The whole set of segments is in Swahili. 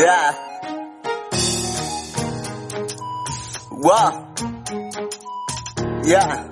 Yeah. Wow. Yeah.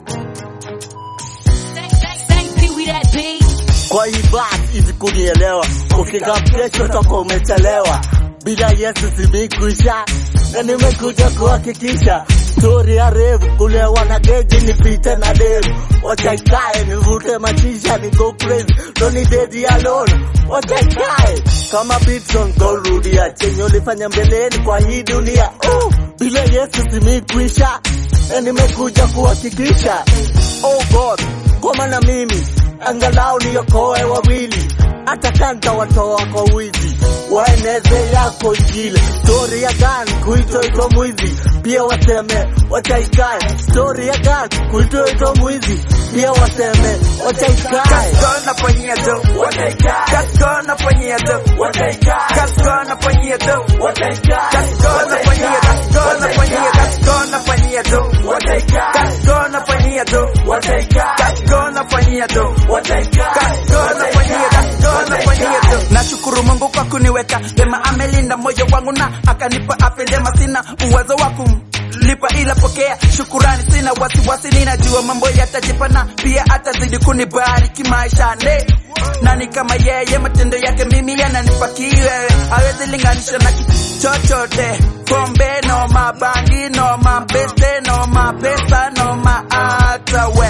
Thank Pee Wee that beat. Kwa hii basi hivi kunielewa, ukika kesho utakuwa umechelewa. Bila Yesu simikwisha, na nimekuja kuhakikisha stori ya revu kulewa na geji nipite na devu, wacha ikae nivute machisha ni go crazy, don't dedi alone, wacha ikae kama Beatson gorudia chenye ulifanya mbeleni kwa hii dunia. Oh, bila Yesu simikwisha, na nimekuja kuhakikisha oh God, kwa maana mimi angalau niokoe wawili, hata kanta watoa kwa wizi, waeneze yako Injili. Stori ya gani kuitwa itwa mwizi, pia waseme wataikae. Stori ya gani kuitwa itwa mwizi, pia waseme wataikae. Kaskona fanyia tu wataika Kaskona fanyia tu wataika Kaskona fanyia tu wataika Kaskona fanyia Kaskona fanyia Kaskona fanyia tu wataika Kaskona fanyia tu wataika Kaskona fanyia tu wataika Kaskona fanyia Kaskona fanyia tu Nashukuru Mungu kwa kuniweka Sema amelinda moyo wangu na akanipa afya njema sina uwezo wa kum lipa ila pokea shukurani, sina wasiwasi, ninajua mambo yatajipana, pia atazidi kunibariki maishani. Nani kama yeye, matendo yake mimi yananipa kiwewe, hawezi linganisha na kitu chochote. Pombe no mabangi no mapese no mapesa no maata we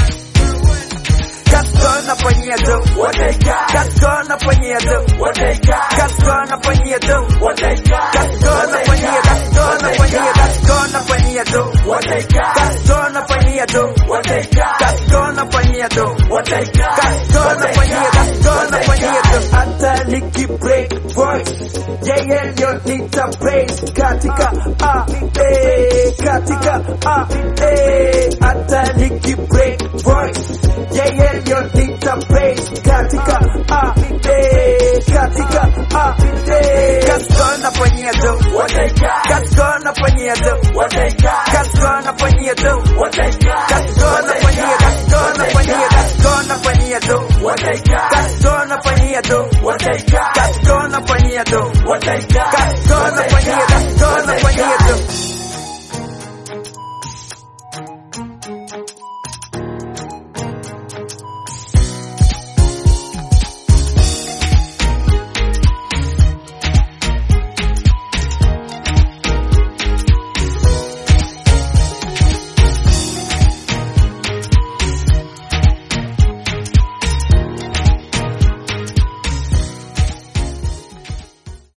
Kaskona fanyia tu wataika Kaskona fanyia tu wataika Kaskona fanyia tu wataika Kaskona fanyia Kaskona fanyia Kaskona fanyia tu wataika Kaskona fanyia tu wataika Kaskona fanyia tu wataika Kaskona fanyia Kaskona fanyia tu hata niki break voice yeye ndio nita praise katika ah eh katika ah eh hata niki break voice yeye ndio nita praise katika ah eh katika ah eh kaskona fanyia tu wataika kaskona fanyia tu wataika kaskona fanyia tu wataika kaskona fanyia kaskona fanyia kaskona fanyia tu wataika kaskona fanyia tu wataika kaskona fanyia tu wataika